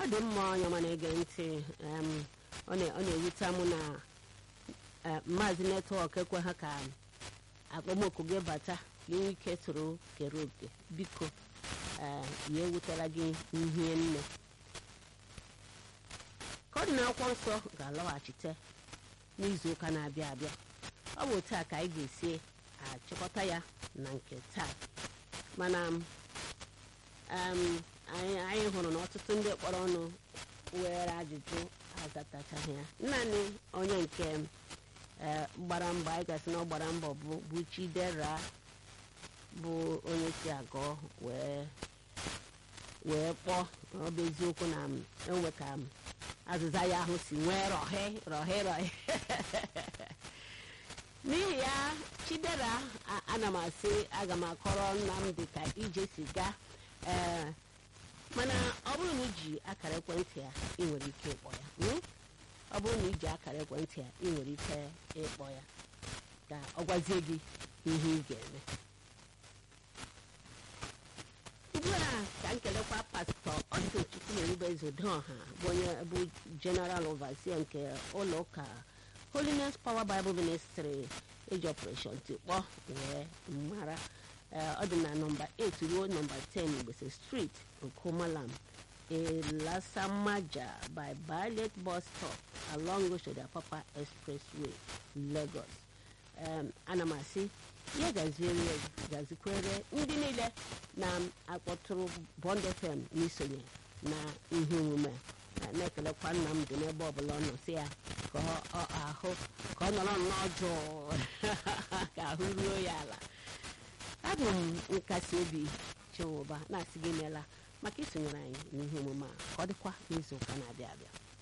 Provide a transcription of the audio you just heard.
dị mma onye ọma na-ege ntị em, ọ na- ọ na-ewute m na eh, maazị netwọk ekwe ha ka akpọmoku gị bata gị nwee ike soro kere oke biko eh, ya ewutela gị ihe nne ka ọ dị n'akwụkwọ nsọ ga-alọghachite n'izu ụka na-abịa abịa ọ bụ taa ka anyị ga-esi achịkọta ya na nke taa mana um, anyị anyị hụrụ na ọtụtụ ndị kpọrọ ọnụ were ajụjụ azatachaghị ya naanị onye nke eh, gbara mbọ anyị gasị na ọ gbara mbọ bụ bụ chidera bụ onye si agọ wee wee kpọọ ọ bụ eziokwu na m enwe ka m azịza ya ahụ si nwee rọhe rọhe rọhe n'ihi ya chidera a- ana m asị aga m akọrọ nnamdị ka ije si gaa ee mana ọ bụrụ na iji akara ekwentị ya ị nwere ike ịkpọ ya mm? ọ bụrụ na iji akara ekwentị ya ị nwere ike ịkpọ ya ka ọ gwazie gị ihe ị ga-eme ugbu a ka m kelekwa pastọ Austin Chukwumerubeze Udoha bụ onye bụ general overseer nke ụlọ ụka Holiness Power Bible Ministry eji operation tikpọ wee mara Ee, ọ dị na nọmba 8 ruo nọmba 10 Igbese Street Okomalam Elasamaja by Violet bus stop along Oshoda Papa Expressway Lagos Em, ana m asị ya gaziere gazikwere ndị niile na-akpọtụrụ Bond FM n'isonye na ihe omume a. na-ekelekwa nna m dị n'ebe ọbụla ọ nọ si ya ka ọ ọ ahụ ka ọ nọrọ nnọọ jụụ ka ahụ ruo ya ala abụ m nkasi obi chinwụba na-asị gị meela maka isonyere anyị n'ihe omume a ka ọ dịkwa n'izu ụka na-abịa abịa